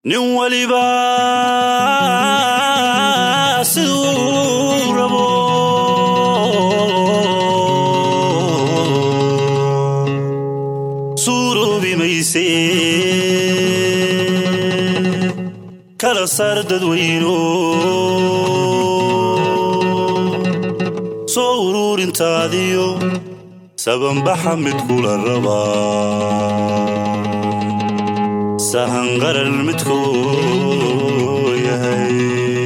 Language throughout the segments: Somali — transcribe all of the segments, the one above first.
nin waliba siduu rabo suuroobi mayse kala saar dadweyno soo uruurintaadiyo sabanbaxa mid kula rabaa sahan qaran midkuu yahay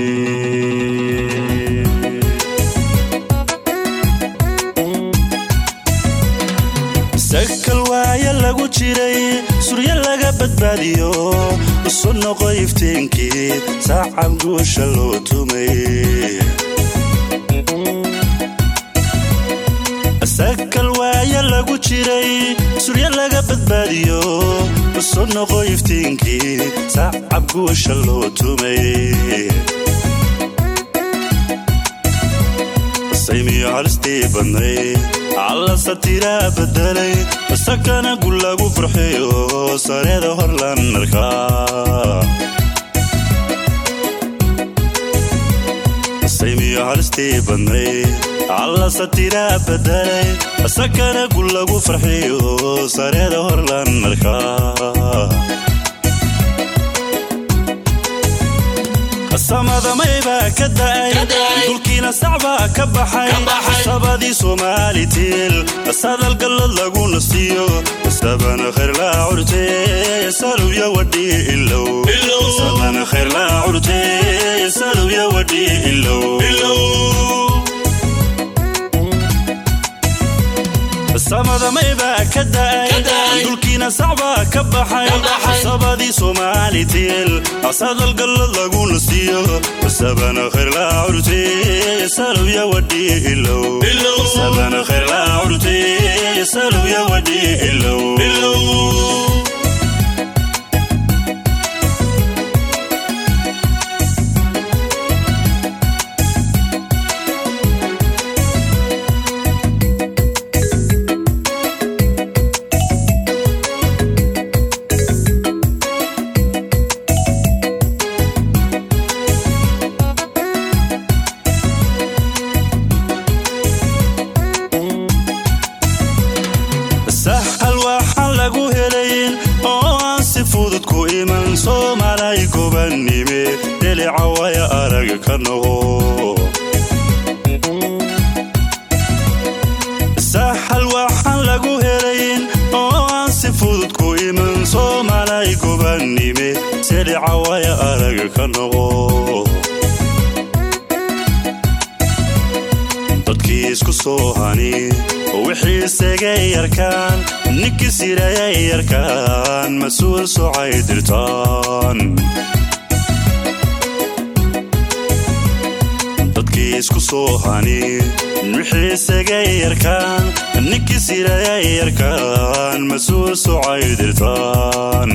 sakal waaya lagu jiray suryo laga badbaadiyo usu noqo ifteenkii saacan guusha loo tumay sakal waaya lagu jiray suryo laga badbaadiyo usu noqo iftiinkii sacab guusha loo tumay saymiyo halistii badnay alla satiraa bedelay sakana gul lagu farxiyo sareeda horlan arkaa saymiyo halistii badnay alla satiraa bedelay sakana gul lagu farxiyo sareeda horlan arkaa samadamaybaa ka da'ay dulkiina sacbaa ka baxay sabadii somaalitil sadal gallad lagu nastiyo sabana khayrlaa curte salubya wadhii ilow sabana khayrlaa curte salubya wadhii ilow samadamaybaa ka da'ay dulkiina sacbaa ka baxay sabadii somaalitil sadal gallad lagu nastiyo sabana khayrlaa curte salubya wadhii ilow sabana khayrlaa curte salubya wadhii ilow sahal waxaan lagu helayn oo aan si fudud ku iman soomalay gobannime dhelica waya arag ka noqo sahal waxaan lagu helayn oo aan si fudud ku iman soomalay gobannime dhelica waya arag ka noqo dadkii isku soo hani wixii isagay yarkaan ninkii sirayay yarkaan mas-uul socay dirtaan dadkii isku soo hani wixii isagay yarkaan ninkii sirayay yarkaan mas-uul socay dirtaan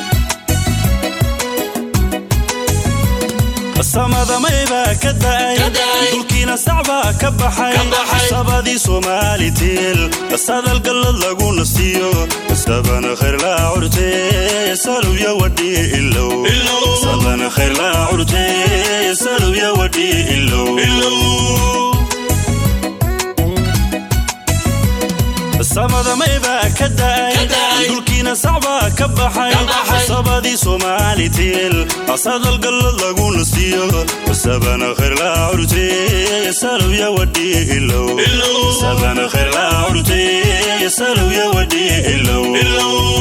samadamaybaa ka da'ay dulkiina sacbaa ka baxay sabadii somaalitil sadal gallad lagu nastiyo sabana khayrlaa curte salubya wadhii ilow sabana khayrlaa curte salubya wadhii ilow samadamaybaa ka da'ay dulkiina sacbaa ka baxay sabadii somaalitil sadal gallad lagu nastiyo sabana khayrlaa curte salubya wadhii ilow sabana khayrlaa curte salubya wadhii ilow